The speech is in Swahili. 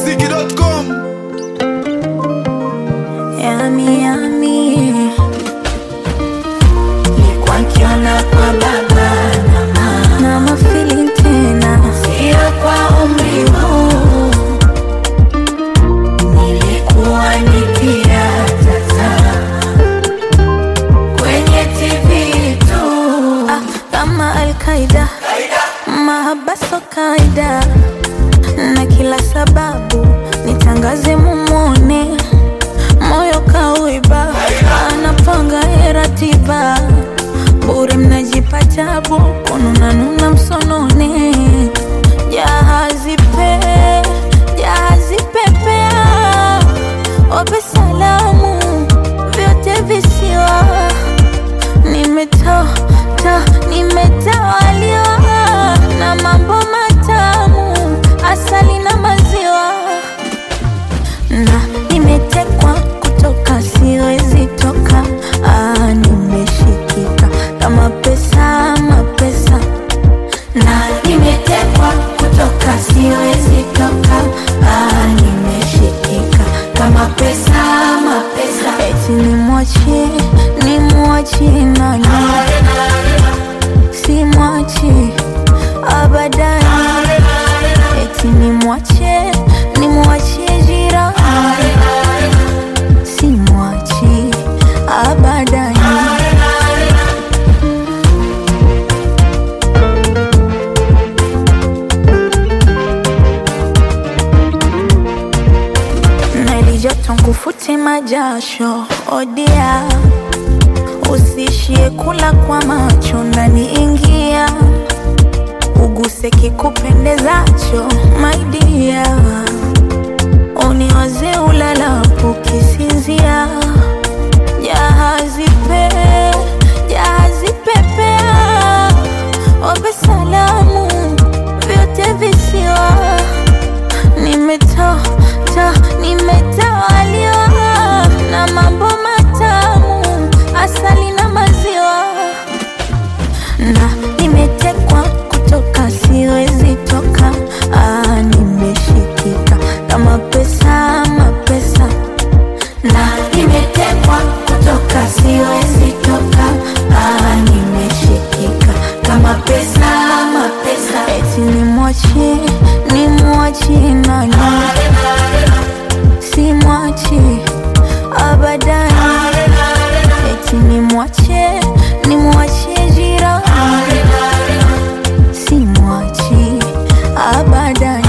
ikmziki.com Yami, yami. Nilikuwa nikiona kwa baba na mama na mafili tena, sio kwa umri huu. Nilikuwa nikiyatazama kwenye TV tu, ah, kama Al-Qaida, mahabaso kaida na kila sababu nitangaze mumone moyo kauiba anapanga ye ratiba bure mnajipa tabu kununanuna msonone jahazi pe jahazi pepea wape salamu vyote visiwa nimetoa ta nimetawaliwa na mambo matamu asali na maziwa na nimetekwa kutoka siwezi toka ah, nimeshikika kama pesa mapesa na nimetekwa kutoka siwezi toka ah, nimeshikika kama pesa mapesa eti nimwachie nimwachie nani simwachi abadani eti nimwachie nimwachie jirani simwachi abadani nalijoto nkufute majasho odia usishie kula kwa macho ndani ingia uguse kikupendezacho maidia uniwaze ulalapo kisinzia jahazi pe jahazi pepea wape salamu vyote visiwa nimetoa ta nimetawaliwa na mambo matamu asali na maziwa na nimetekwa kutoka siwezi toka ah, nimeshikika kama pesa mapesa na nimetekwa kutoka siwezi toka ah, nimeshikika kama pesa mapesa eti nimwachie nimwachie nani simwachi abadani eti nimwachie nimwachie jirani simwachi abadani